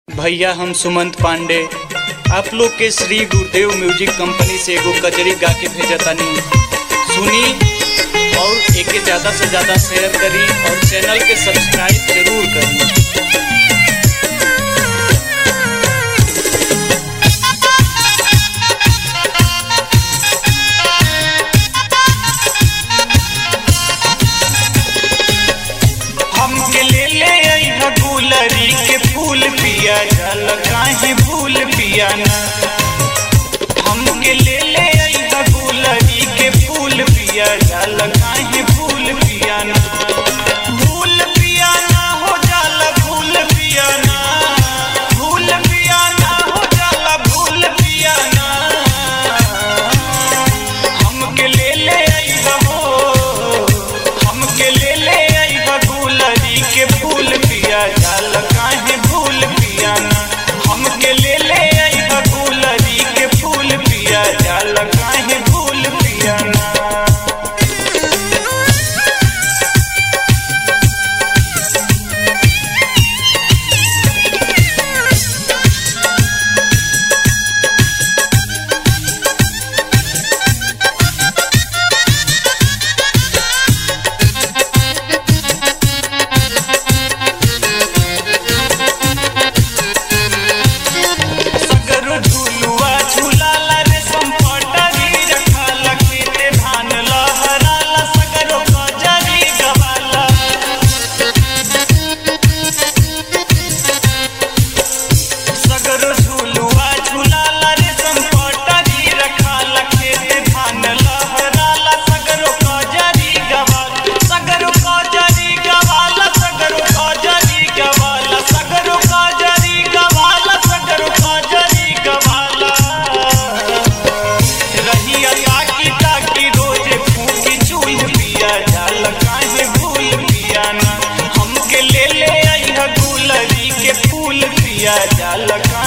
भैया हम सुमंत पांडे आप लोग के श्री गुरुदेव म्यूजिक कंपनी से एगो कजरी गा के भेजतानी सुनी और एके ज़्यादा से ज़्यादा शेयर करी और चैनल के सब्सक्राइब जरूर करी हमके ले ले अइहा गुलरी के फूल पिया जल काहे भूल पिया ना हमके ले ले अइहा गुलरी के फूल पिया जल काहे भूल पिया ना भूल पिया ना हो जाला भूल पिया ना भूल पिया ना हो जाला भूल पिया ना हमके ले ले अइहा हो हमके ले ले अइहा गुलरी के फूल पिया जाल काहे भूल पिया ना हमके ले ले अइहा गुलरी के फूल पिया जाल काहे भूल पिया ना सगरो झुलुआ झुलाला रे संपटरी रखाला खेते धान लहराला सगरो कजरी गवाला सगरो झुलुआ झुलाला रे संपटरी रखाला खेते धान लहराला सगरो कजरी गवाला सगरो कजरी गवाला सगरो कजरी गवाला सगरो कजरी गवाला सगरो कजरी गवाला रहिया ताकी ताकी रोजे फूकी चूल पिया जाल काहे भूल पिया ना हमके ले ले अइहा गुलरी के फूल पिया जाल